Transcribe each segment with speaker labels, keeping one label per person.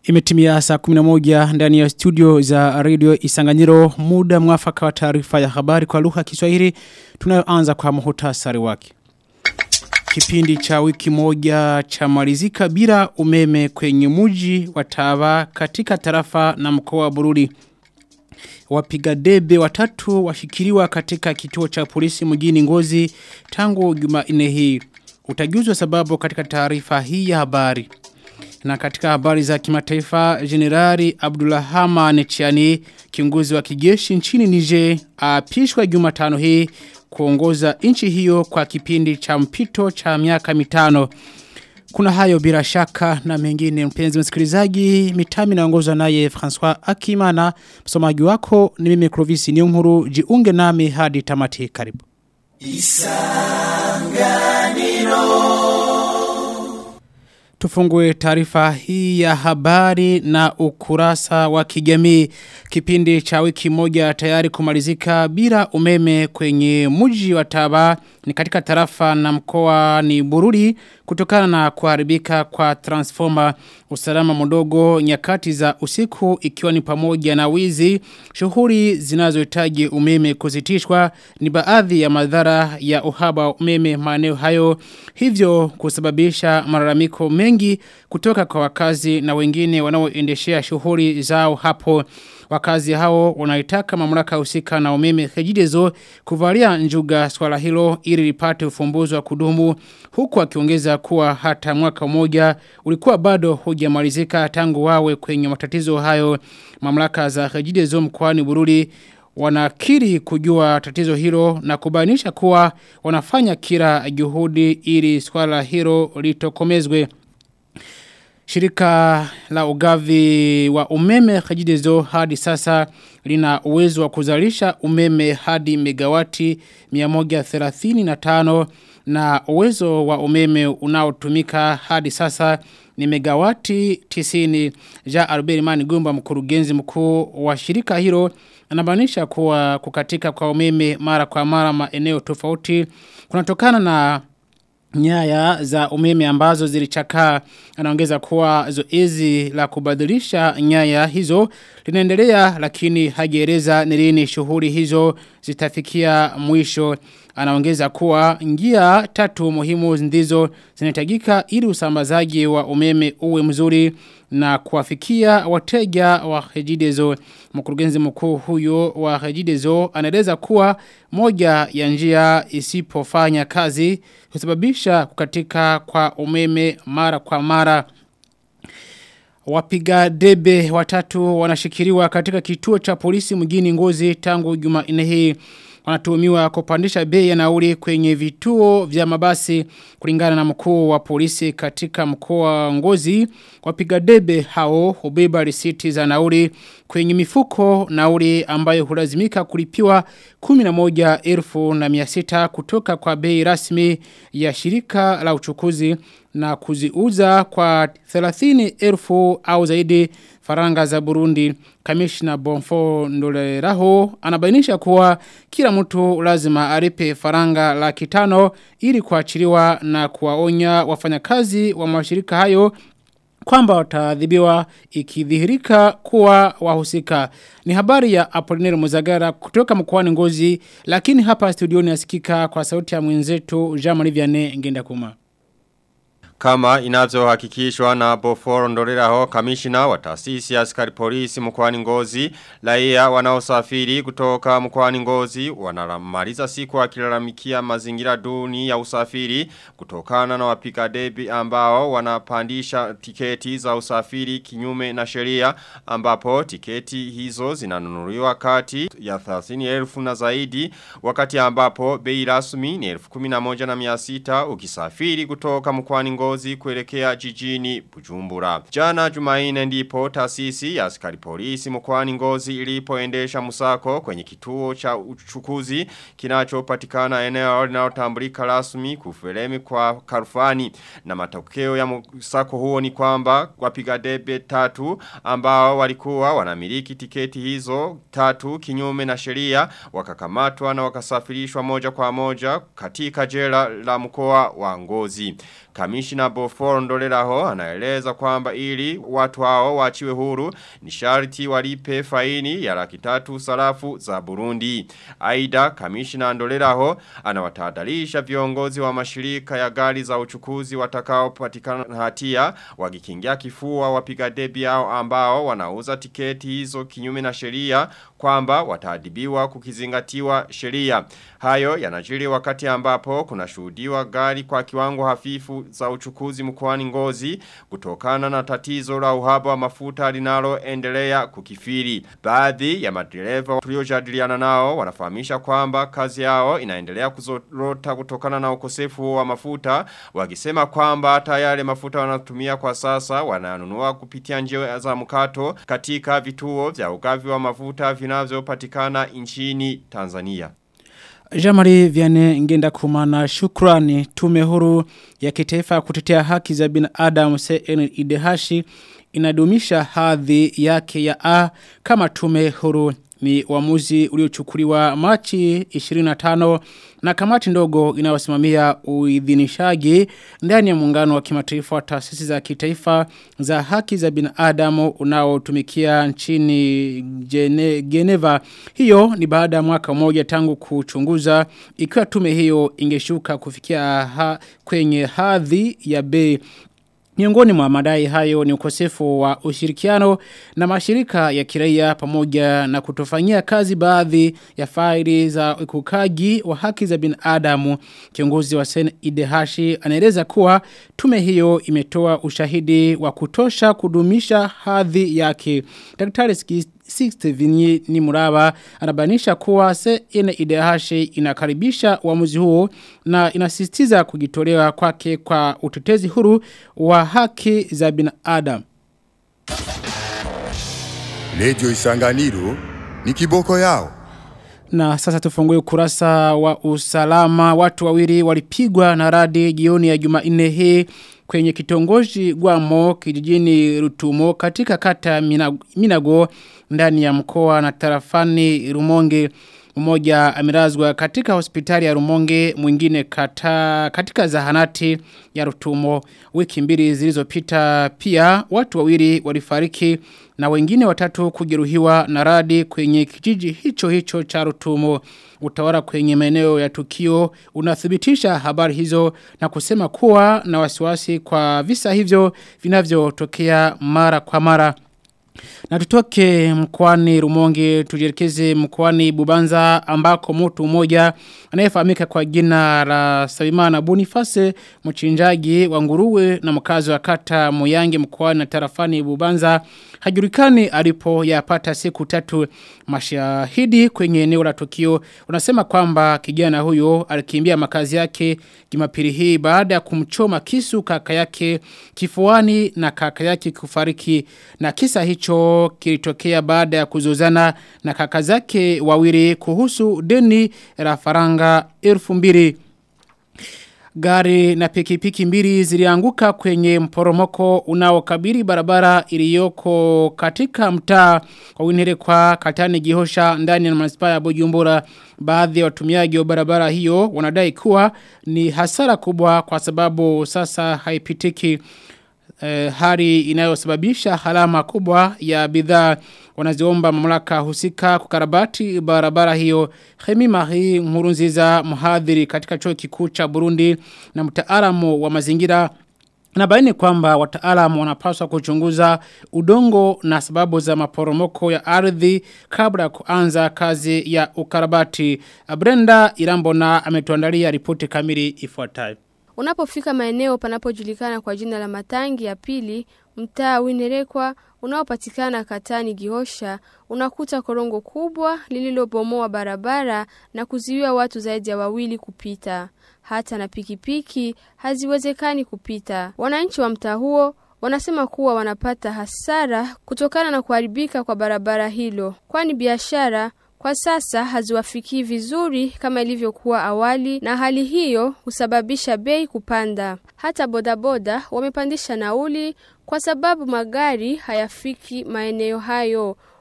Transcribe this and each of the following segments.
Speaker 1: Imetimia saa 11 ndani ya studio za radio Isanganyiro muda mwafaka wa taarifa ya habari kwa lugha ya Kiswahili tunayoanza kwa muhtasari wake. Kipindi cha wiki moja cha malizika bila umeme kwenye muji wa Tava katika tarafa na mkoa wa Bururi. Wapiga debe watatu washikiliwa katika kituo cha polisi mjini Ngozi tangu Jumanne hii. Utajuzwa sababu katika taarifa hii ya habari. Na katika habari za kimataifa, Generali Abdullahama Nechiani, kiongozi wa kijeshi nchini Niger, apishwa Jumatano hii kuongoza nchi hiyo kwa kipindi cha mpito cha miaka mitano. Kuna hayo bila shaka na mengine mpenzi msikilizaji, mitami naongozwa naye François Akimana, msomaji wako ni mimi Clovis Niyonkuru, jiunge nami hadi tamati karibu. Isanganiro Tufungue taarifa hii ya habari na ukurasa wa kijamii kipindi cha wiki moja tayari kumalizika bila umeme kwenye mji wa Taba ni katika tarafa na mkoa ni Bururi kutokana na kuharibika kwa transformer usalama mdogo nyakati za usiku ikiwa ni pamoja na wizi shughuli zinazohitaji umeme kuzitishwa ni baadhi ya madhara ya uhaba wa umeme maeneo hayo hivyo kusababisha malalamiko mengi kutoka kwa wakazi na wengine wanaoendeshea shughuli zao hapo wakazi hao wanaitaka mamlaka husika na umeme hejidezo kuvalia njuga swala hilo ili lipate ufumbuzi wa kudumu huku akiongeza kuwa hata mwaka mmoja ulikuwa bado hujamalizika tangu wawe kwenye matatizo hayo mamlaka za hejidezo mkoani Bururi wanakiri kujua tatizo hilo na kubainisha kuwa wanafanya kila juhudi ili swala hilo litokomezwe Shirika la ugavi wa umeme Kajidezo hadi sasa lina uwezo wa kuzalisha umeme hadi megawati 135 na uwezo wa umeme unaotumika hadi sasa ni megawati 90. Ja Albert Mani Gumba mkurugenzi mkuu wa shirika hilo anabainisha kuwa kukatika kwa umeme mara kwa mara maeneo tofauti kunatokana na nyaya za umeme ambazo zilichakaa anaongeza kuwa zoezi la kubadilisha nyaya hizo linaendelea lakini hajieleza ni lini shughuli hizo zitafikia mwisho anaongeza kuwa njia tatu muhimu ndizo zinahitajika ili usambazaji wa umeme uwe mzuri na kuwafikia wateja wa Hejidezo. Mkurugenzi mkuu huyo wa Hejidezo anaeleza kuwa moja ya njia isipofanya kazi husababisha kukatika kwa umeme mara kwa mara. Wapiga debe watatu wanashikiriwa katika kituo cha polisi mjini Ngozi tangu Jumanne hii wanatuhumiwa kupandisha bei ya nauli kwenye vituo vya mabasi kulingana na mkuu wa polisi katika mkoa wa Ngozi wapiga debe hao hubeba risiti za nauli kwenye mifuko nauli ambayo hulazimika kulipiwa 11,600 kutoka kwa bei rasmi ya shirika la uchukuzi na kuziuza kwa 30,000 au zaidi faranga za Burundi. Kamishna Bonfo Ndoleraho anabainisha kuwa kila mtu lazima aripe faranga laki tano ili kuachiliwa na kuwaonya wafanyakazi wa mashirika hayo kwamba wataadhibiwa ikidhihirika kuwa wahusika. Ni habari ya Apollinaire Muzagara kutoka mkoani Ngozi lakini hapa studioni asikika kwa sauti ya mwenzetu Jean-Marie Vianney Ngenda Kuma.
Speaker 2: Kama inavyohakikishwa na Boforo Ndoleraho kamishina wa taasisi ya askari polisi mkoani Ngozi, raia wanaosafiri kutoka mkoani Ngozi wanamaliza siku wakilalamikia mazingira duni ya usafiri kutokana na wapiga debi ambao wanapandisha tiketi za usafiri kinyume na sheria ambapo tiketi hizo zinanunuliwa kati ya 30,000 na zaidi wakati ambapo bei rasmi ni 11,600 ukisafiri kutoka mkoani Ngozi ngozi kuelekea jijini Bujumbura. Jana Jumaine ndipo taasisi ya askari polisi mkoani Ngozi ilipoendesha musako kwenye kituo cha uchukuzi kinachopatikana eneo linalotambulika rasmi kufelemi kwa Karufani na matokeo ya musako huo ni kwamba wapiga debe tatu ambao walikuwa wanamiliki tiketi hizo tatu kinyume na sheria wakakamatwa na wakasafirishwa moja kwa moja katika jela la mkoa wa Ngozi. Kamishina Boforo Ndoleraho anaeleza kwamba ili watu hao waachiwe huru ni sharti walipe faini ya laki tatu sarafu za Burundi. Aida Kamishina Ndoleraho anawatahadharisha viongozi wa mashirika ya gari za uchukuzi watakao patikana na hatia wakikingia kifua wapiga debi hao ambao wanauza tiketi hizo kinyume na sheria kwamba wataadibiwa kukizingatiwa sheria. Hayo yanajiri wakati ambapo kuna shuhudiwa gari kwa kiwango hafifu za uchukuzi mkoani ngozi kutokana na tatizo la uhaba wa mafuta linaloendelea kukifiri. Baadhi ya madereva tuliojadiliana nao wanafahamisha kwamba kazi yao inaendelea kuzorota kutokana na ukosefu wa mafuta wakisema kwamba hata yale mafuta wanatumia kwa sasa wananunua kupitia njia za mkato katika vituo vya ugavi wa mafuta vinavyopatikana nchini Tanzania.
Speaker 1: Jamari Viane ngenda kumana shukrani tume huru ya kitaifa kutetea haki za binadamu CNIDH inadumisha hadhi yake ya A kama tume huru ni uamuzi uliochukuliwa Machi 25 na kamati ndogo inayosimamia uidhinishaji ndani ya muungano wa kimataifa wa taasisi za kitaifa za haki za binadamu unaotumikia nchini Gene, Geneva. Hiyo ni baada ya mwaka mmoja tangu kuchunguza ikiwa tume hiyo ingeshuka kufikia ha, kwenye hadhi ya B Miongoni mwa madai hayo ni ukosefu wa ushirikiano na mashirika ya kiraia pamoja na kutofanyia kazi baadhi ya faili za ukukaji wa haki za binadamu. Kiongozi wa Sen Idehashi anaeleza kuwa tume hiyo imetoa ushahidi wa kutosha kudumisha hadhi yake. Daktari Sixte Vinyi ni muraba anabanisha kuwa se ine idehashi inakaribisha uamuzi huo na inasisitiza kujitolewa kwake kwa utetezi huru wa haki za binadamu.
Speaker 3: Radio Isanganiro ni kiboko yao.
Speaker 1: Na sasa tufungue ukurasa wa usalama. Watu wawili walipigwa na radi jioni ya Jumanne hii kwenye kitongoji Gwamo kijijini Rutumo katika kata Minago ndani ya mkoa na tarafani Rumonge mmoja amelazwa katika hospitali ya Rumonge mwingine kata, katika zahanati ya Rutumo wiki mbili zilizopita pia watu wawili walifariki na wengine watatu kujeruhiwa na radi kwenye kijiji hicho hicho cha Rutumo utawala kwenye maeneo ya tukio unathibitisha habari hizo na kusema kuwa na wasiwasi kwa visa hivyo vinavyotokea mara kwa mara na tutoke mkwani Rumonge tujielekeze mkwani Bubanza ambako mtu mmoja anayefahamika kwa jina la Sabimana Boniface mchinjaji wa nguruwe na mkazi wa kata Moyange mkwani na tarafani Bubanza hajulikani alipo yapata siku tatu mashahidi kwenye eneo la tukio unasema kwamba kijana huyo alikimbia makazi yake Jumapili hii baada ya kumchoma kisu kaka yake kifuani na kaka yake kufariki na kisa hicho kilitokea baada ya kuzozana na kaka zake wawili kuhusu deni la faranga elfu mbili. Gari na pikipiki mbili zilianguka kwenye mporomoko unaokabiri barabara iliyoko katika mtaa wa Winere kwa Katani Gihosha ndani ya manispaa ya Bujumbura. Baadhi ya watumiaji wa barabara hiyo wanadai kuwa ni hasara kubwa kwa sababu sasa haipitiki eh, hali inayosababisha halama kubwa ya bidhaa wanaziomba mamlaka husika kukarabati barabara hiyo Khemi Marie Nkurunziza mhadhiri katika chuo kikuu cha Burundi na mtaalamu wa mazingira Nabaini kwamba wataalamu wanapaswa kuchunguza udongo na sababu za maporomoko ya ardhi kabla ya kuanza kazi ya ukarabati. Brenda Irambona ametuandalia ripoti kamili ifuatayo.
Speaker 4: Unapofika maeneo panapojulikana kwa jina la Matangi ya pili, mtaa Winerekwa unaopatikana Katani Gihosha, unakuta korongo kubwa lililobomoa barabara na kuziwia watu zaidi ya wawili kupita. Hata na pikipiki haziwezekani kupita. Wananchi wa mtaa huo wanasema kuwa wanapata hasara kutokana na kuharibika kwa barabara hilo, kwani biashara kwa sasa haziwafikii vizuri kama ilivyokuwa awali, na hali hiyo husababisha bei kupanda. Hata bodaboda wamepandisha nauli kwa sababu magari hayafiki maeneo hayo.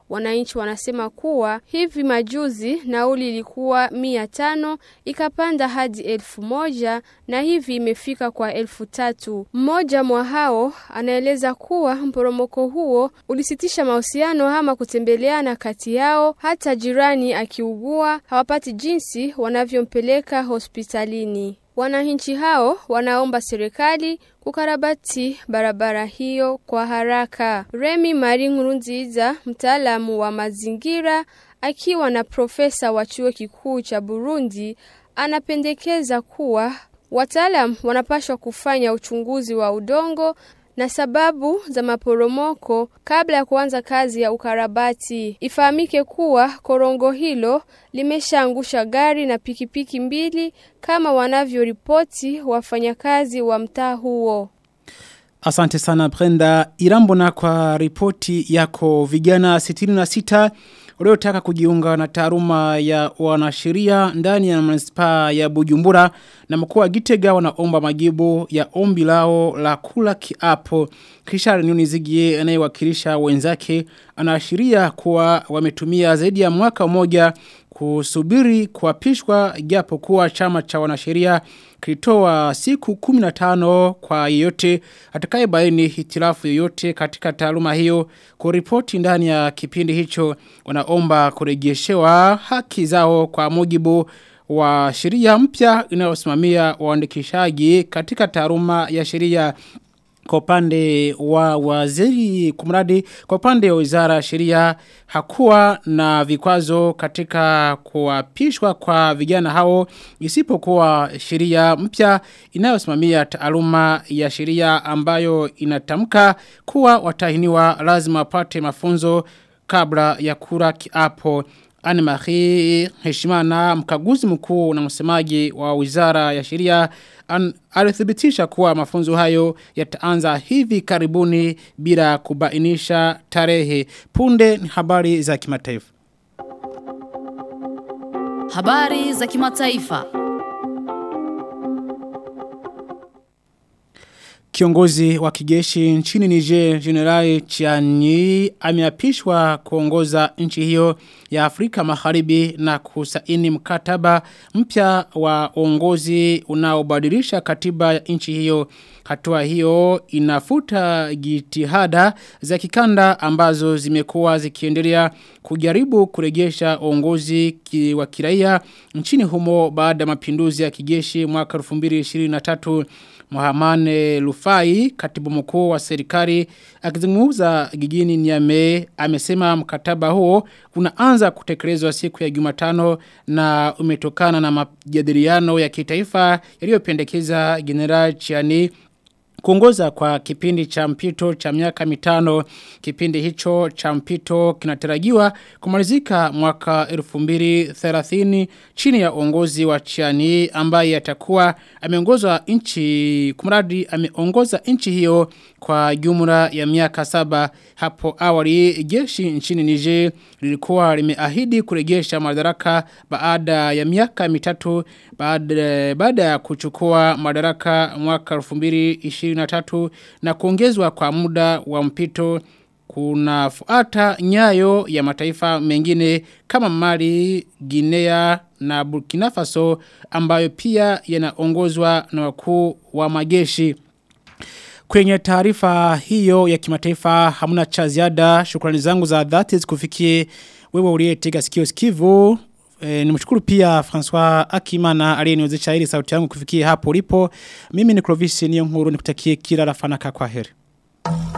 Speaker 4: Wananchi wanasema kuwa hivi majuzi nauli ilikuwa mia tano ikapanda hadi elfu moja na hivi imefika kwa elfu tatu. Mmoja mwa hao anaeleza kuwa mporomoko huo ulisitisha mahusiano ama kutembeleana kati yao, hata jirani akiugua hawapati jinsi wanavyompeleka hospitalini. Wananchi hao wanaomba serikali kukarabati barabara hiyo kwa haraka. Remi Mari Nkurunziza, mtaalamu wa mazingira, akiwa na profesa wa chuo kikuu cha Burundi, anapendekeza kuwa wataalam wanapashwa kufanya uchunguzi wa udongo na sababu za maporomoko kabla ya kuanza kazi ya ukarabati. Ifahamike kuwa korongo hilo limeshaangusha gari na pikipiki mbili kama wanavyoripoti wafanyakazi wa mtaa huo.
Speaker 1: Asante sana Brenda Irambona kwa ripoti yako vijana 66 waliotaka kujiunga na taaluma ya wanasheria ndani ya manispaa ya Bujumbura na mkuu wa Gitega wanaomba majibu ya ombi lao la kula kiapo. Kisha Nunizigie anayewakilisha wenzake anaashiria kuwa wametumia zaidi ya mwaka mmoja kusubiri kuapishwa japo kuwa chama cha wanasheria kilitoa siku 15 kwa yeyote atakayebaini hitilafu yoyote katika taaluma hiyo kuripoti ndani ya kipindi hicho wanaomba kurejeshewa haki zao kwa mujibu wa sheria mpya inayosimamia waandikishaji katika taaluma ya sheria kwa upande wa waziri kumradi kwa upande wa wizara ya sheria hakuwa na vikwazo katika kuapishwa kwa vijana hao isipokuwa sheria mpya inayosimamia taaluma ya sheria ambayo inatamka kuwa watahiniwa lazima wapate mafunzo kabla ya kura kiapo Anne-Marie Heshimana mkaguzi mkuu na msemaji wa wizara ya sheria alithibitisha kuwa mafunzo hayo yataanza hivi karibuni bila kubainisha tarehe. Punde ni habari za kimataifa.
Speaker 5: Habari za kimataifa.
Speaker 1: Kiongozi wa kijeshi nchini Niger General Chiani ameapishwa kuongoza nchi hiyo ya Afrika Magharibi na kusaini mkataba mpya wa uongozi unaobadilisha katiba ya nchi hiyo. Hatua hiyo inafuta jitihada za kikanda ambazo zimekuwa zikiendelea kujaribu kurejesha uongozi ki wa kiraia nchini humo baada ya mapinduzi ya kijeshi mwaka 2023 Mohamane Lufai, katibu mkuu wa serikali, akizungumza jijini Niamey, amesema mkataba huo unaanza kutekelezwa siku ya Jumatano na umetokana na majadiliano ya kitaifa yaliyopendekeza General Chiani kuongoza kwa kipindi cha mpito cha miaka mitano kipindi hicho cha mpito kinatarajiwa kumalizika mwaka 2030 chini ya uongozi wa Chiani ambaye atakuwa ameongoza nchi kumradi ameongoza nchi hiyo kwa jumla ya miaka saba hapo awali jeshi nchini Niger lilikuwa limeahidi kurejesha madaraka baada ya miaka mitatu baada baada ya kuchukua madaraka mwaka 2023 na kuongezwa kwa muda wa mpito kunafuata nyayo ya mataifa mengine kama Mali, Guinea na Burkina Faso ambayo pia yanaongozwa na wakuu wa majeshi. Kwenye taarifa hiyo ya kimataifa hamuna cha ziada shukrani zangu za dhati zikufikie wewe uliyetega sikio sikivu E, nimshukuru pia François Akimana aliyeniwezesha ili sauti yangu kufikia hapo ulipo. Mimi ni Clovis Niyonkuru nikutakie kila la fanaka kwa heri.